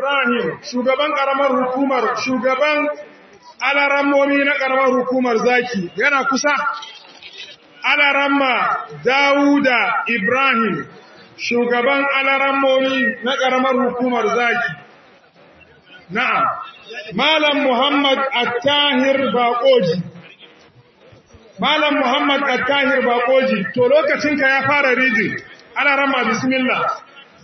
Ibrahim shugaban karamar hukumar shugaban alarammomi na karamar hukumar zaki yana kusa alaramma Dawuda Ibrahim shugaban alarammomi na karamar hukumar zaki na'am Malam Muhammad Attahir Bakoji Malam Muhammad Attahir Bakoji to lokacinka ya fara rijin alaramma bismillah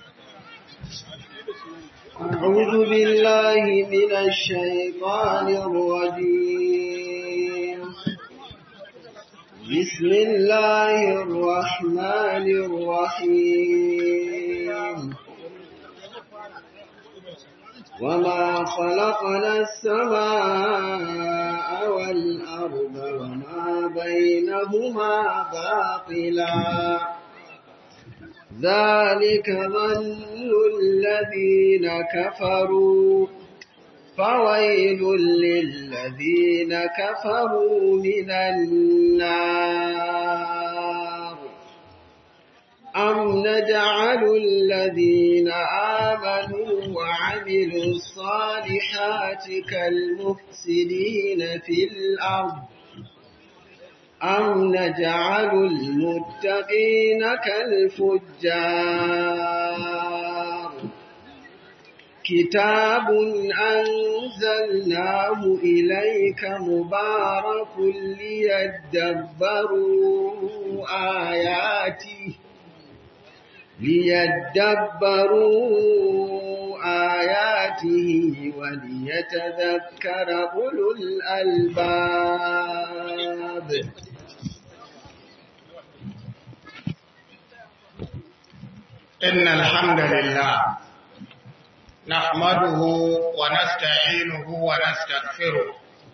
أعوذ بالله من الشيطان الرجيم بسم الله الرحمن الرحيم وما خلقنا السماء والأرض وما بينهما باطلا ذلك ظن الذين كفروا فويل للذين كفروا من النار أم نجعل الذين آمنوا وعملوا الصالحات كالمفسدين في الأرض أم نجعل المتقين كالفجار كتاب أنزلناه إليك مبارك ليدبروا آياته ليدبروا آياته وليتذكر أولو الألباب إن الحمد لله نحمده ونستعينه ونستغفره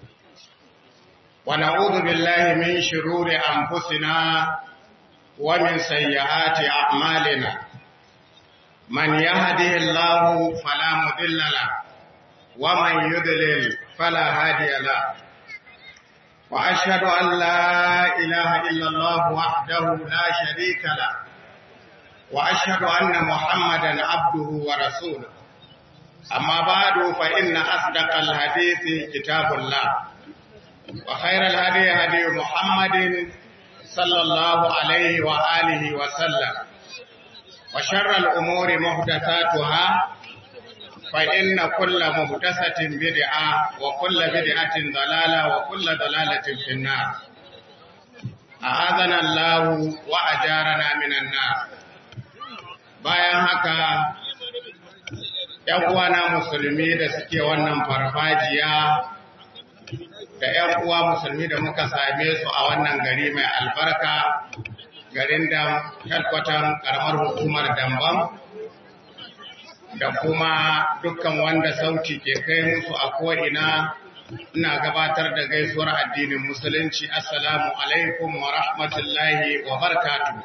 ونعوذ بالله من شرور أنفسنا ومن سيئات أعمالنا من يهده الله فلا مضل له ومن يضلل فلا هادي له وأشهد أن لا إله إلا الله وحده لا شريك له وأشهد أن محمدا عبده ورسوله أما بعد فإن أصدق الحديث كتاب الله وخير الهدي هدي محمد صلى الله عليه وآله وسلم وشر الأمور محدثاتها فإن كل محدثة بدعة وكل بدعة ضلالة وكل ضلالة في النار أعاذنا الله وأجارنا من النار bayan haka ‘yan uwana musulmi da suke wannan farfajiya da ‘yan uwa musulmi da muka same su a wannan gari mai albarka garin da headquarter karamar hukumar dambam da kuma dukkan wanda sauti ke kai musu a ko'ina ina gabatar da gaisuwar addinin musulunci assalamu alaikum wa rahmatullahi wa barkatu.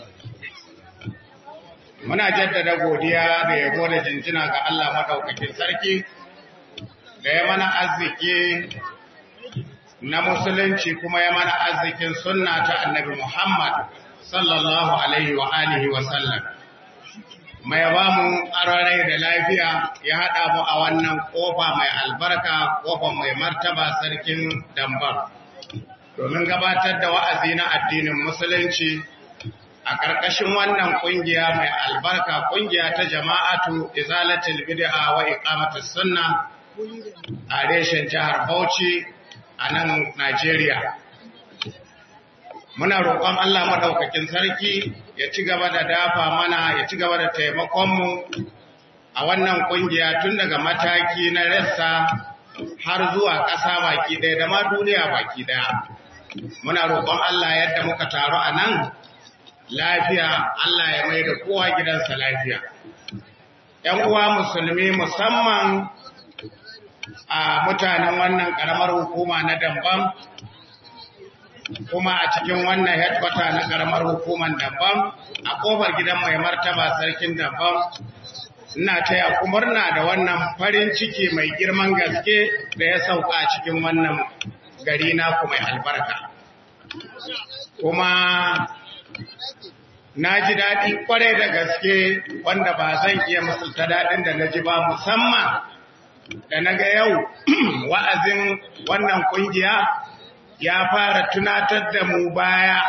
muna jaddada godiya da yabo da jinjina ga Allah madaukakin sarki da ya mana arziki na musulunci kuma ya mana arzikin sunna ta annabi Muhammad sallallahu alaihi wa alihi wa sallam mai ba mu ararai da lafiya ya haɗa mu a wannan ƙofa mai albarka ƙofa mai martaba sarkin dambar domin gabatar da wa'azi na addinin musulunci a ƙarƙashin wannan ƙungiya mai albarka ƙungiya ta jama'atu izalatul bid'a wa iqamatus sunna a reshen jihar Bauchi a nan Najeriya. Muna roƙon Allah maɗaukakin sarki ya ci gaba da dafa mana ya ci gaba da taimakonmu a wannan ƙungiya tun daga mataki na rassa har zuwa ƙasa baki ɗaya da ma duniya baki ɗaya. Muna roƙon Allah yadda muka taru a nan lafiya Allah ya mai da kowa gidansa lafiya. ‘Yan uwa musulmi musamman a mutanen wannan ƙaramar hukuma na Dambam, kuma a cikin wannan headquarter na ƙaramar hukumar Dambam, a ƙofar gidan mai martaba sarkin Dambam, ina taya ku murna da wannan farin ciki mai girman gaske da ya sauka a cikin wannan gari naku mai albarka. Kuma na ji daɗi ƙwarai da gaske wanda ba zan iya musulta daɗin da na ji ba musamman da na ga yau wa'azin wannan ƙungiya ya fara tunatar da mu baya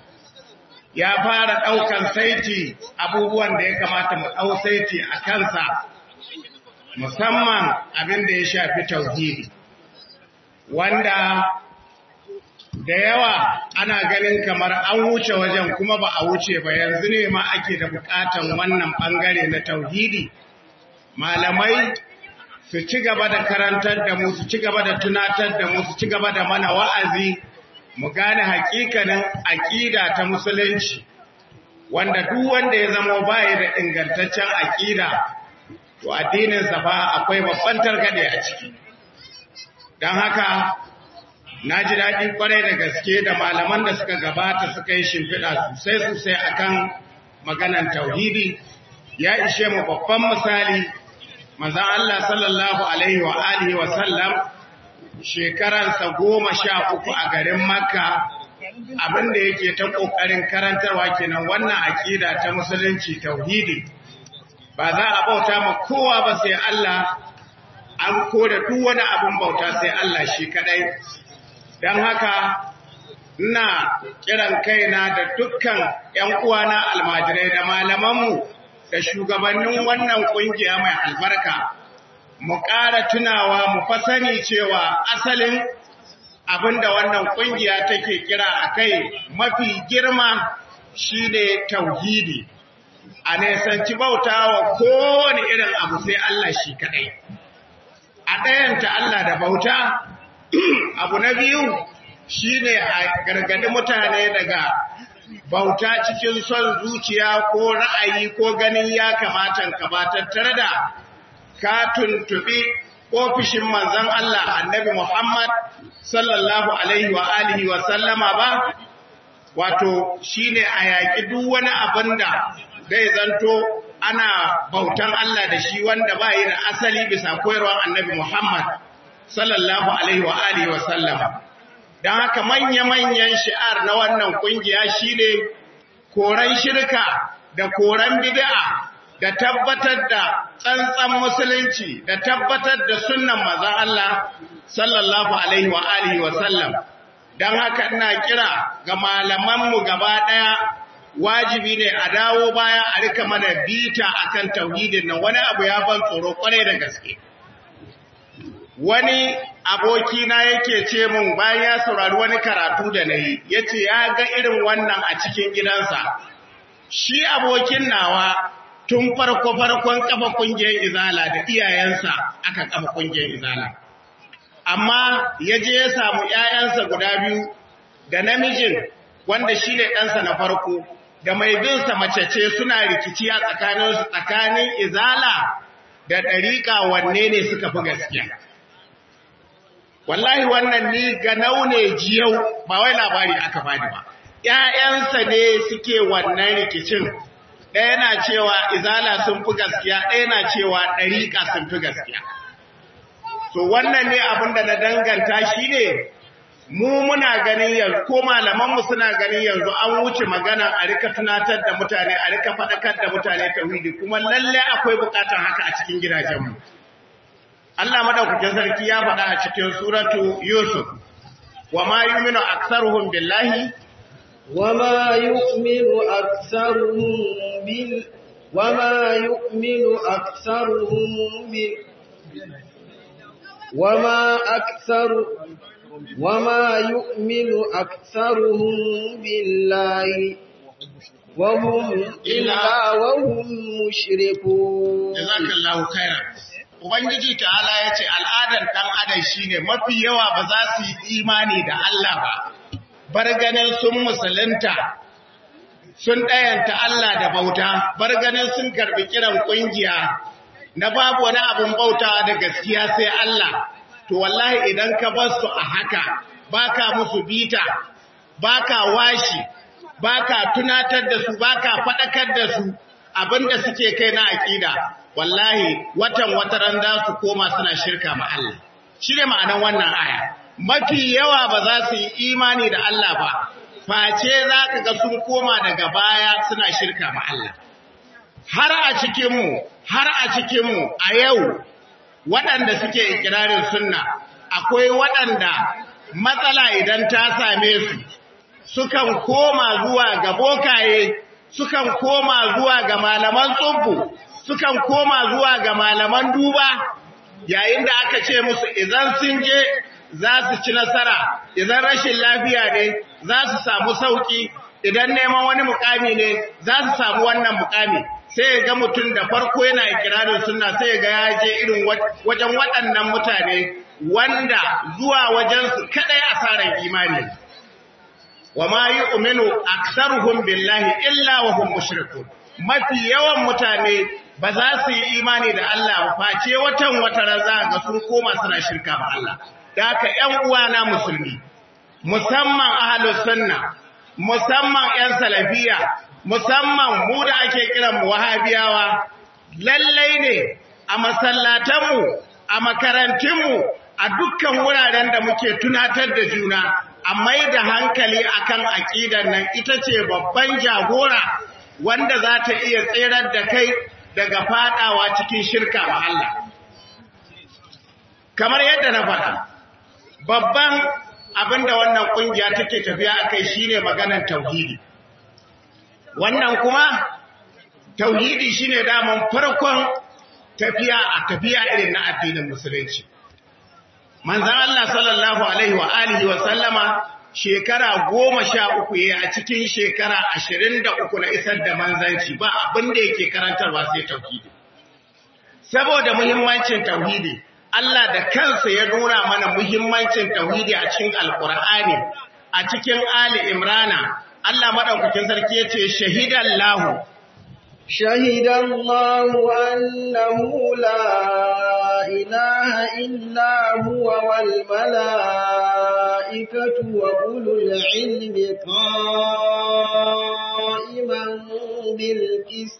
ya fara ɗaukan saiti abubuwan da ya kamata mu ɗau saiti a kansa musamman abin da ya shafi tauhidi wanda da yawa ana ganin kamar an wuce wajen kuma ba a wuce ba yanzu ne ma ake da bukatan wannan bangare na tauhidi malamai su ci gaba da karantar da mu su ci gaba da tunatar da mu su ci gaba da mana wa'azi mu gane hakikanin aqida ta musulunci wanda duk wanda ya zama baya da ingantaccen aqida to addinin sa fa akwai babban targade a ciki dan haka na ji daɗi kwarai da gaske da malaman da suka gabata suka yi shimfiɗa sosai sosai akan maganan tauhidi ya ishe mu babban misali manzon Allah sallallahu alaihi wa alihi wa sallam shekaransa goma sha uku a garin Makka abin da yake ta ƙoƙarin karantarwa kenan wannan aƙida ta musulunci tauhidi ba za a bauta ma kowa ba sai Allah an koda duk wani abin bauta sai Allah shi kadai don haka ina kiran kaina da dukkan ‘yan uwana almajirai da malamanmu da shugabannin wannan ƙungiya mai albarka mu ƙara tunawa mu fasani cewa asalin abin da wannan ƙungiya take kira a kai mafi girma shine tauhidi a nesanci bauta wa kowane irin abu sai Allah shi kaɗai a ɗayanta Allah da bauta abu na biyu shine a gargadi mutane daga bauta cikin son zuciya ko ra'ayi ko ganin ya kamata ka ba tattare da ka tuntubi ofishin manzon Allah annabi Muhammad sallallahu alaihi wa alihi wa sallama ba wato shine a yaƙi duk wani abin da zai zanto ana bautan Allah da shi wanda ba yi da asali bisa koyarwar annabi Muhammad sallallahu alaihi wa alihi wa sallama don haka manya-manyan shi'ar na wannan kungiya shine koran shirka da koran bid'a da tabbatar da tsantsan musulunci da tabbatar da sunnan manzon Allah sallallahu alaihi wa alihi wa sallam don haka ina kira ga malamanmu gaba ɗaya wajibi ne a dawo baya a rika mana bita akan tauhidin nan wani abu ya ban tsoro kwarai da gaske wani abokina yake ce mun bayan ya saurari wani karatu da na yi ya ce ya ga irin wannan a cikin gidansa shi abokin nawa tun farko-farkon kafa kungiyar izala da iyayensa aka kafa kungiyar izala amma ya je ya samu ‘ya'yansa guda biyu da namijin wanda shi ne ɗansa na farko da mai binsa mace ce suna rikici a tsakaninsu tsakanin izala da ɗariƙa wanne ne suka fi gaskiya wallahi wannan ni ga naune jiyau ba wai labari aka bani ba ƴaƴansa ne suke wannan rikicin ɗaya na cewa izala sun fi gaskiya ɗaya na cewa ɗariƙa sun fi gaskiya to wannan ne abin da na danganta shi ne mu muna ganin yanzu ko malamanmu suna ganin yanzu an wuce magana a rika tunatar da mutane a rika faɗakar da mutane tauhidi kuma lalle akwai buƙatar haka a cikin gidajenmu Allah madaukakin sarki ya faɗa a cikin suratu Yusuf, wa ma yuminu aktsaruhum billahi wa ma yu'minu aktsaruhum bil wa ma yu'minu aktsaruhum bil wa ma aktsaru wa ma yu'minu aktsaruhum billahi wa hum illa wa hum mushrikun jazakallahu khairan Ubangiji ta'ala ya ce al'adar ɗan adam shi ne mafi yawa ba za su yi imani da Allah ba, bar ganin sun musulunta, sun ɗayanta Allah da bauta, bar ganin sun karɓi kiran ƙungiya na babu wani abin bauta da gaskiya sai Allah, to wallahi idan ka bar su a haka, baka musu bita, baka washi, baka tunatar da su, baka faɗakar da su abinda suke kai na aƙida. wallahi watan wataran za su koma suna shirka ma Allah shi ne ma'anan wannan aya mafi yawa ba za su yi imani da Allah ba face za ka ga sun koma daga baya suna shirka ma Allah. Har a cikinmu, har a cikinmu a yau waɗanda suke ikirarin sunna, akwai waɗanda matsala idan ta same su, sukan koma zuwa ga bokaye, sukan koma zuwa ga malaman tsubbu, sukan koma zuwa ga malaman duba, yayin da aka ce musu idan sun je za su ci nasara, idan rashin lafiya ne za su samu sauki, idan neman wani mukami ne za su samu wannan mukami. Sai ga mutum da farko yana ikirarin sunna sai ga ya je irin wajen waɗannan mutane wanda zuwa wajensu kaɗai asarar imani. Wa ma yi uminu aksaruhum billahi illa wa hum mushrikun. Mafi yawan mutane ba za su yi imani da Allah ba face watan wata raza ga sun koma suna shirka ba Allah. Da haka ‘yan uwana musulmi, musamman ahalus sunna, musamman ‘yan salafiya, musamman mu da ake kiran mu wahabiyawa, lallai ne a masallatanmu, a makarantunmu, a dukkan wuraren da muke tunatar da juna, a mai da hankali akan aƙidan nan ita ce babban jagora wanda za ta iya tserar da kai daga fadawa cikin shirka wa Allah. Kamar yadda na faɗa, babban abin da wannan ƙungiya take tafiya a kai shi ne maganar tauhidi. Wannan kuma, tauhidi shi ne daman farkon tafiya a tafiya irin na addinin Musulunci. Manzan Allah sallallahu Alaihi wa alihi wa sallama shekara goma sha uku ya a cikin shekara ashirin da uku na isar da manzanci ba abin da yake karantarwa sai tauhidi. Saboda muhimmancin tauhidi, Allah da kansa ya nuna mana muhimmancin tauhidi a cikin Alƙur'ani, a cikin Ali Imrana, Allah maɗaukakin sarki ya ce, Shahidan lahu. Shahidan lahu annahu la ilaha illa huwa wal mala'ikatu wa ulul ilmi qa'iman bil qist.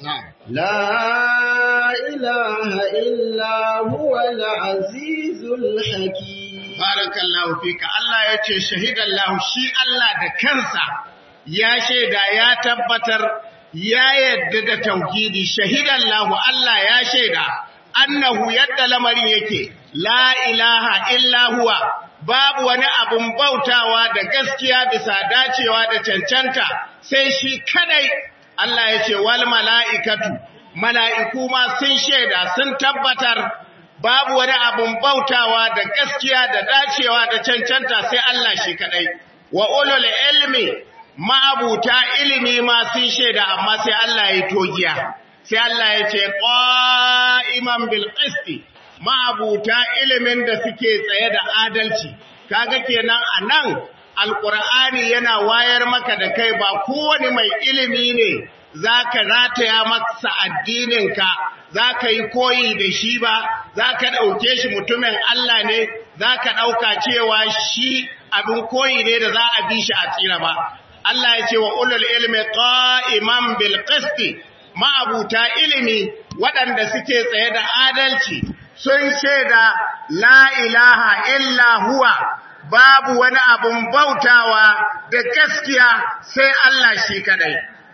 La ilaha illa huwa al azizul hakim. Barakallahu fika Allah ya ce shahidan shi Allah da kansa ya shaida ya tabbatar ya yadda da tauhidi shahidan lahu Allah ya shaida annahu yadda lamarin yake la ilaha illa huwa babu wani abun bautawa da gaskiya bisa dacewa da cancanta sai shi kadai Allah ya ce wal mala'ikatu mala'iku ma sun shaida sun tabbatar babu wani abun bautawa da gaskiya da dacewa da cancanta sai Allah shi kadai wa ulul ilmi ma'abuta ilimi ma sun shaida amma sai Allah ya togiya sai Allah ya ce qa'iman bil qisti ma'abuta ilimin da suke tsaye da adalci kaga kenan anan alqur'ani yana wayar maka da kai ba kowane mai ilimi ne zaka rataya masa addininka zaka yi koyi da shi ba zaka dauke shi mutumin Allah ne zaka dauka cewa shi abin koyi ne da za a bi shi a tsira ba Allah ya ce wa ulul ilmi qa'iman bil qisti ma'abuta ilimi waɗanda suke tsaye da adalci sun shaida la ilaha illa huwa babu wani abun bautawa da gaskiya sai Allah shi kadai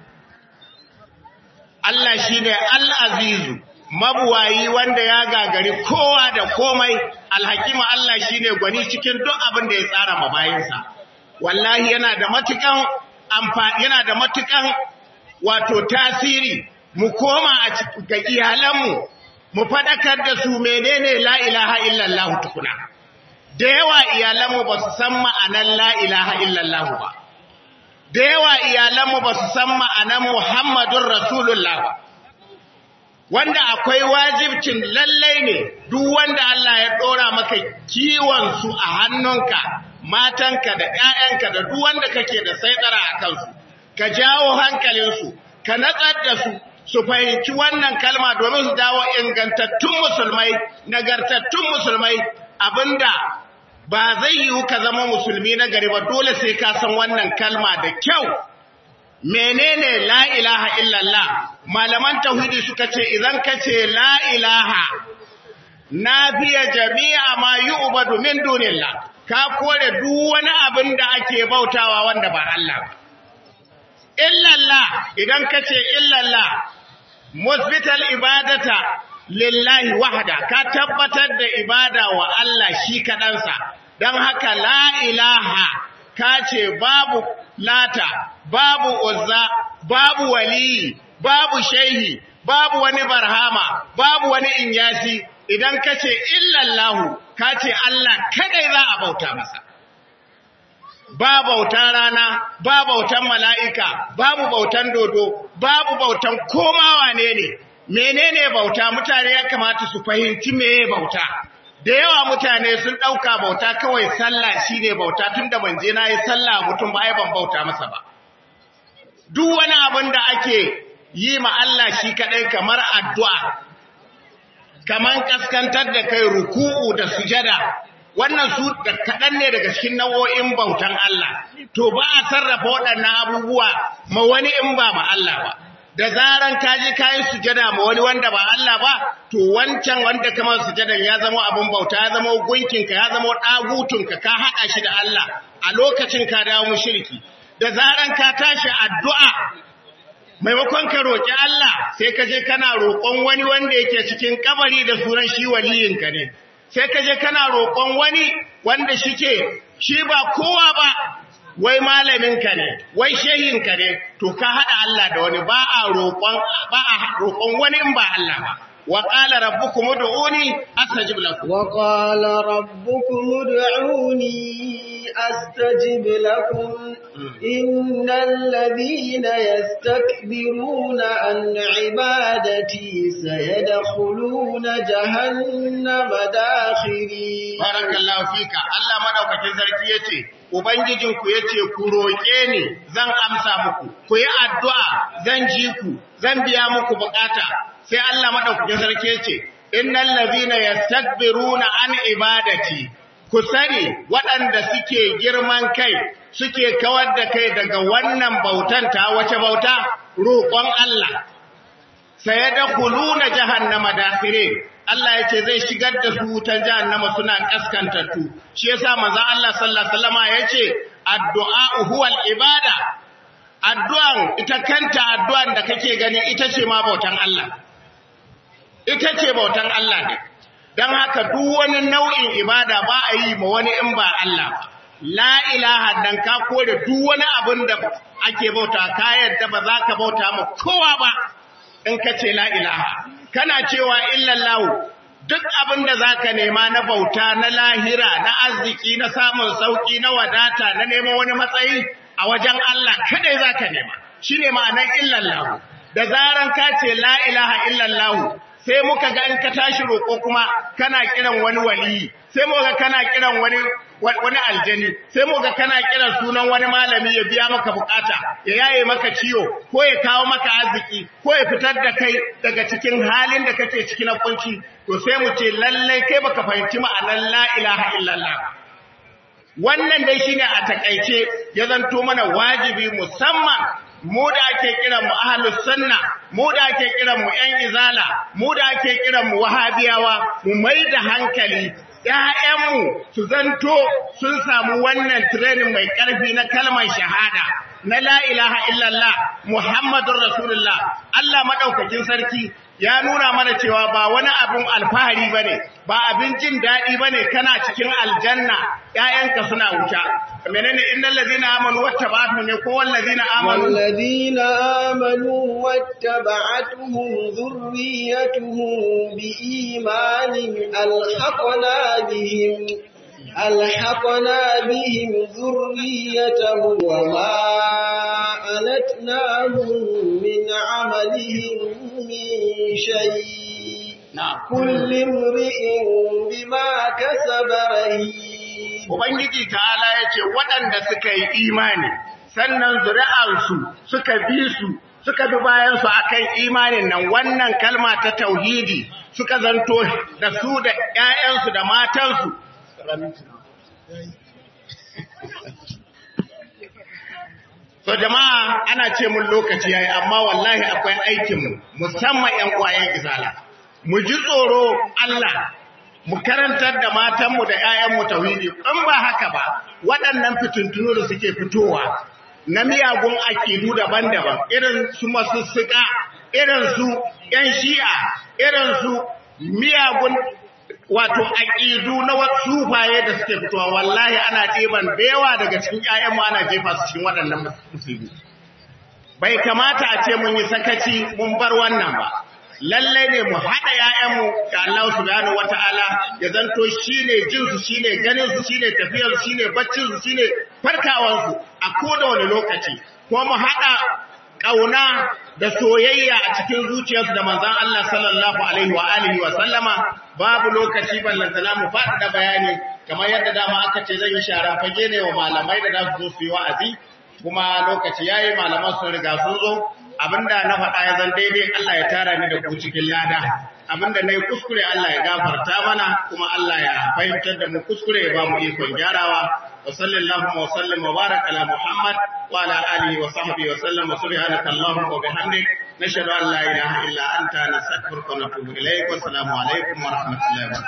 Allah shine al-azizu mabuwayi wanda ya gagari kowa da komai alhakima Allah shine gwani cikin duk abin da ya tsara mabayinsa wallahi yana da matukan amfani yana da matukan wato tasiri mu koma a ga iyalanmu mu fadakar da su menene la ilaha illallah tukuna da yawa iyalanmu ba su san ma'anar la ilaha illallah ba da yawa iyalanmu ba su san ma'anar muhammadun rasulullah ba wanda akwai wajibcin lallai ne duk wanda Allah ya dora maka kiwon su a hannunka matanka da ƴaƴanka da duk wanda kake da saitsara a kansu ka jawo hankalinsu ka natsar da su su fahimci wannan kalma domin su dawo ingantattun musulmai nagartattun musulmai abinda ba zai yiwu ka zama musulmi na gari ba dole sai ka san wannan kalma da kyau menene la ilaha illallah malaman tauhidi suka ce idan ka ce la ilaha nafiya jami'a ma yu'badu min dunillah ka kore duk wani abin da ake bautawa wanda ba Allah ba illallah idan ka ce illallah musbital ibadata lillahi wahda ka tabbatar da ibada wa Allah shi kaɗansa don haka la ilaha ka ce babu lata babu uzza babu waliyi babu shehi babu wani barhama babu wani inyasi idan ka ce illallahu ka ce Allah kadai za a bauta masa ba bautan rana, ba bautan mala'ika, babu bautan dodo, babu bautan komawa ne ne, menene bauta mutane ya kamata su fahimci meye bauta. Da yawa mutane sun ɗauka bauta kawai sallah shi ne bauta tun da manje na yi sallah mutum ba ban bauta masa ba. Duk wani abin da ake yi ma Allah shi kaɗai kamar addu'a, kamar ƙaskantar da kai ruku'u da sujada, wannan su da kaɗan ne daga cikin nau'o'in bautan Allah, to ba a sarrafa waɗannan abubuwa ma wani in ba ma Allah ba. Da zaran ka ji kayan sujada ma wani wanda ba Allah ba, to wancan wanda kama sujadan ya zama abin bauta, ya zama gunkinka, ya zama ɗagutunka, ka haɗa shi da Allah a lokacin ka dawo mushriki. Da zaran ka tashi addu'a maimakon ka roƙi Allah sai ka je kana roƙon wani wanda yake cikin kabari da sunan shi waliyinka ne. sai ka je kana roƙon wani wanda shike shi ba kowa ba wai malaminka ne wai shehinka ne to ka haɗa Allah da wani ba a roƙon ba a roƙon wani in ba Allah ba wa qala rabbukum ud'uni astajib lakum wa qala rabbukum ud'uni astajib lakum innal ladhina yastakbiruna an ibadati sayadkhuluna jahannama dakhiri barakallahu fika Allah madaukakin sarki yace ubangijinku yace ku roke ni zan amsa muku ku yi addu'a zan ji ku zan biya muku bukata sai Allah madaukakin sarki yace innal ladhina yastakbiruna an ibadati ku sani waɗanda suke girman kai suke kawar da kai daga wannan bautan ta wace bauta roƙon Allah sai da kuluna jahannama dakhire Allah ya ce zai shigar da su wutan jahannama suna kaskantattu shi yasa manzo Allah sallallahu alaihi wasallama yace addu'a huwal ibada addu'an ita kanta addu'an da kake gani ita ce ma bautan Allah ita ce bautan Allah ne dan haka duk wani nau'in ibada ba a yi ma wani in ba Allah ba la ilaha dan ka kore duk wani abin da ake bauta ka yadda ba za ka bauta ma kowa ba in ka ce la ilaha kana cewa illallahu duk abin da za ka nema na bauta na lahira na arziki na samun sauki na wadata na neman wani matsayi a wajen Allah kadai za ka nema shi ne ma'anar illallahu da zaran ka ce la ilaha illallahu sai muka ga in ka tashi roƙo kuma kana kiran wani waliyi sai muka kana kiran wani wani aljani sai muka kana kiran sunan wani malami ya biya maka bukata ya yaye maka ciwo ko ya kawo maka arziki ko ya fitar da kai daga cikin halin da kake ciki na kunci to sai mu ce lallai kai baka fahimci ma'anar la ilaha illallah wannan dai shine a takaice ya zanto mana wajibi musamman mu da ake kiran mu ahlus sunna mu da ake kiran mu ƴan izala mu da ake kiran mu wahabiyawa mu mai da hankali ƴaƴanmu su zanto sun samu wannan training mai ƙarfi na kalmar shahada na la ilaha illallah muhammadur rasulullah Allah madaukakin sarki ya nuna mana cewa ba wani abin alfahari bane ba abin jin daɗi bane kana cikin aljanna ƴaƴanka suna wuta menene innal ladina amanu wattaba'atuhum ne ko wal ladina amanu والذين آمنوا واتبعتهم ذريتهم بإيمان ألحقنا بهم ألحقنا بهم ذريتهم وما ألتناهم من عملهم من شيء na'am كل امرئ بما كسب رهين Ubangiji ta'ala ya ce waɗanda suka yi imani, sannan zuri'arsu suka bi su, suka bi bayansu a kan imanin nan wannan kalma ta tauhidi suka zanto da su da ‘ya'yansu da matansu. So jama'a ana ce mun lokaci yayi amma wallahi akwai aikinmu musamman ‘yan ƙwayen izala. Mu ji tsoro Allah mu karantar da matanmu da 'ya'yanmu tauhidi in ba haka ba waɗannan fitintunu da suke fitowa na miyagun aƙidu daban-daban irin su masussuka irin su ‘yan shi'a irin su miyagun wato aƙidu na wasu sufaye da suke fitowa wallahi ana ɗiban da yawa daga cikin ‘ya'yanmu ana jefa su cikin waɗannan musulmi bai kamata a ce mun yi sakaci mun bar wannan ba lallai ne mu haɗa ‘ya'yanmu da Allah subhanahu wata'ala ya zanto shi ne jinsu shi ne ganinsu shi ne tafiyarsu shi ne baccinsu shi ne farkawansu a koda wani lokaci kuma mu haɗa ƙauna da soyayya a cikin zuciyarsu da manzan Allah sallallahu alaihi wa alihi wa sallama babu lokaci ballantana mu faɗaɗa bayani kamar yadda dama aka ce zan yi shara fage ne wa malamai da za su zo su yi wa'azi kuma lokaci yayi malaman sun riga sun zo abinda na faɗa ya zan daidai Allah ya tara ni da ku cikin lada abinda nayi kuskure Allah ya gafarta mana kuma Allah ya fahimtar da mu kuskure ya ba mu ikon gyarawa wa sallallahu wa sallam wa barak ala Muhammad wa ala alihi wa sahbihi wa sallam wa subhanaka allahumma wa bihamdik nashhadu an la ilaha illa anta nastaghfiruka wa natubu ilayk wa assalamu alaikum wa rahmatullahi wa barakatuh